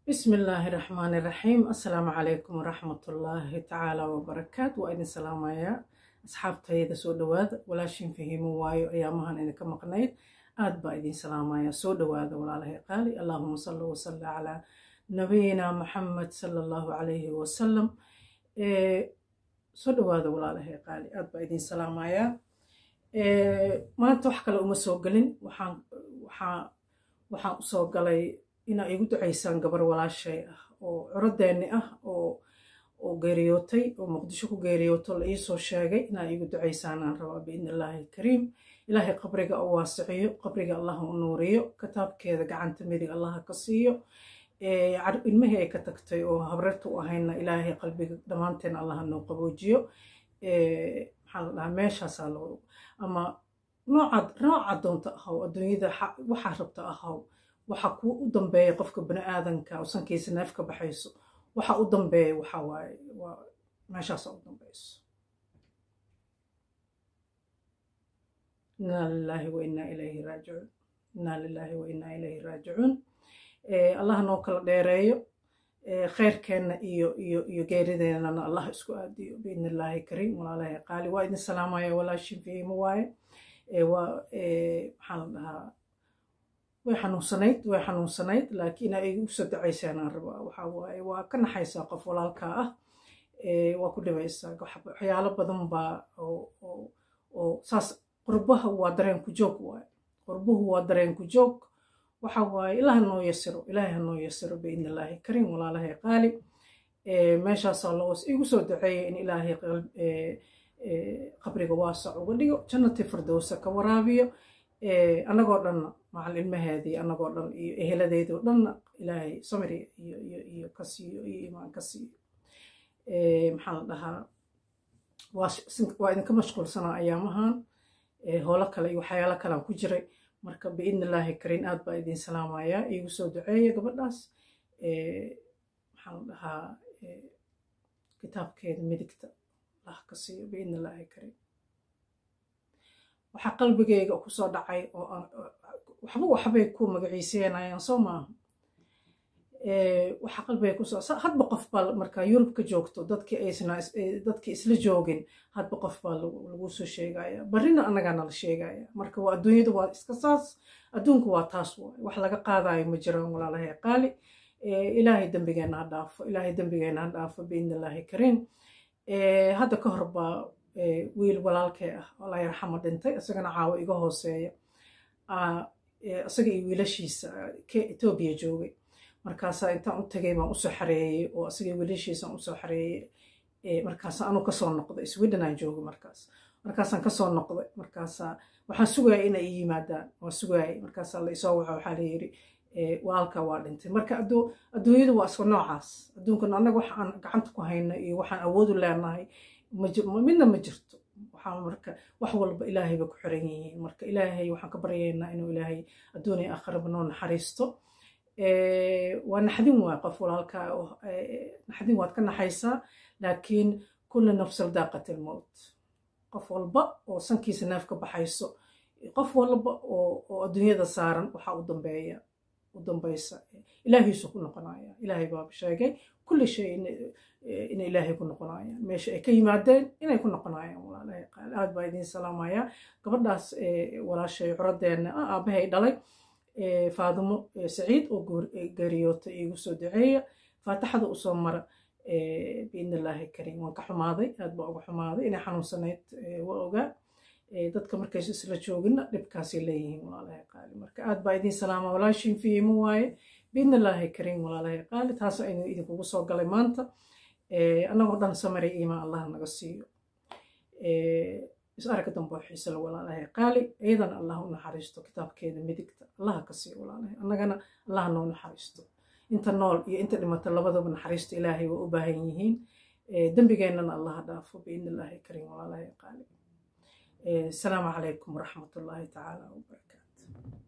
بسم الله الرحمن الرحيم السلام عليكم ورحمة الله تعالى وبركاته وإذن سلام يا أصحاب تيدا سو دواد ولا شين فهموا وايو أيامهن إذا كما قنيت آد با إذن سلام يا سو دواد ولا له قالي اللهم صل وسلم على نبينا محمد صلى الله عليه وسلم إيه سو دواد ولا له قالي آد با إذن سلام يا إيه ما أنت وحكا لأم سو قلن وحان وحان وحان سو قلي inaa igu ducaysaan gabar walaashay ah oo curadeenni ah oo oo geeriyootay oo muqdisho ku geeriyooto la iisoo sheegay inaa igu ducaysaan aan rabaa biidni illaahi alkariim ilaahay qabriga u waasiciyo qabriga allah u nuuriyo kitaabkeeda gacanta midig allaha ka siiyo ilmihii ay ka tagtay oo habrarta u ahayna ilaahay qalbiga dhammaanteen allaha noo qaboojiyo maxaa la dhahaa meeshaasaa loo ama noocaad nooca doonta ahaw adduunyada waxaa rabta ahaw waxa kuu u dambeeya qofka bani aadanka oo sankiisa neef ka baxayso waxa u dambeeya waxa waaye waa meeshaasa u dambeyso inaa lilaahi wa innaa ilayhi raajicuun inaa lilaahi wa innaa ilayhi raajicuun allah noo kala dheereeyo khayrkeenna iyo iyo iyo geerideennana allah isku aadiyo biidni illaahi kariim walaalahay qaali waa idin salaamaya walaashin fiimo waaye waa maxaa la dhahaa way xanuunsanayd way xanuunsanayd laakiin ay igu soo dacaysaan aan rabaa waxaa waaye waa ka naxaysaa qof walaalkaa ah waa ku dhibaysaa waxyaalo badan baa oo saas qurbaha waa dareen ku joog waaye qurbuhu waa dareen ku joog waxa waaye ilaah noo yasiro ilaahay ha noo yasiro biidni illaahi kariim walaalahay qaali meeshaasaa loo igu soo daceeya in ilaahay qabriga waasac uga dhigo jannati firdowsa ka waraabiyo annagoo dhanna macal ilmaheedii annagoo dhan iyo eheladeedoo dhanna ilaahay samri iyo iyo iyo ka siiyo iyo imaan ka siiyo maxaa la dhahaa waa idinka mashquulsanaa ayaamahan howlo kale iyo waxyaalo kalean ku jiray marka biidni illaahi kariin aad baa idin salaamayaa iigu soo duceeya gabadhaas maxaa la dhahaa kitaabkeeda midigta lah ka siiyo biidni illaahi kariin waxaa qalbigayga kusoo dhacay oo waxba waxbay ku magaciiseynayaan soo maaha waxaa qalbigay kusoo hadba qof baa markaa yurub ka joogto dadkii aysna dadkii isla joogin hadba qof baa lagu soo sheegaya barrina annagaa nala sheegaya marka waa adduunyada waa iska saas adduunku waa taas waay wax laga qaadayo ma jiraan walaalahay qaali ilaahay dembigeenna ha dhaafo ilaahay dembigeenna ha dhaafo biidni illaahi kariim hadda ka hor baa wiil walaalkee ah allah yarxamo dhintay isagana caawo iga hooseeya isaga iyo wiilashiisa etoobiya joogay markaasaa intaan u tagay baan usoo xareeyey oo isaga wiilashiisaan usoo xareeyey markaasa anuu kasoo noqday sweden aan joogay markaas markaasaan kasoo noqday markaasaa waxaan sugaya inay ii yimaadaan waan sugayay markaasaa la isoo waxa waxaa layidhi walaalka waa dhintay marka adduunyadu waa iska noocaas adduunkan annaga wax aan gacanta ku hayno iyo waxaan awoodu leenahay midna ma jirto waxaa marka wax walba ilaahay bay ku xiran yihiin marka ilaahay waxaan ka baryaynaa inuu ilaahay adduuniya akhraba noo naxariisto waa naxdin waay qof walaalka naxdin waad ka naxaysaa laakiin kulla nafsal daaqat ilmowt qof walba oo sankiisa neef ka baxayso qof walba oo adduunyada saaran waxaa u dambeeya u dambaysa ilaahiisu ku noqonaya ilaahay baaba sheegay kulli shay inay ilaahay ku noqonayaan meesha ay ka yimaadeen inay ku noqonayaan walaalahay qaal aad baa idiin salaamaya gabadhaas walaashay curadeenna ah aabahay dhalay faadimo saciid oo geeriyoota iigu soo duceeya faataxada usoo mara biidni illaahi kariim waan ka xumaaday aad baa uga xumaaday inay xanuunsanayd waa ogaa dadka markays isla joogina dhibkaasay leeyihiin walaalahay qaali marka aad baa idiin salaama walaashiin fiimo waaye biidni illaahi kariim walaalahay qaali taas aynu idinkugu soo galay maanta annagoo dhan samari iimaan allah naga siiyo is aragga dambe xiisala walaalahay qaali iyadana allah u naxariisto kitaabkeeda midigta allaha ka siiyo walaalahay annagana allah noo naxariisto inta nool iyo inta dhimata labadaba naxariista ilaahay waa u baahan yihiin dembigeennana allaha dhaafo biidni illaahi kariim walaalahay qaali السلام عليكم ورحمة الله تعالى وبركاته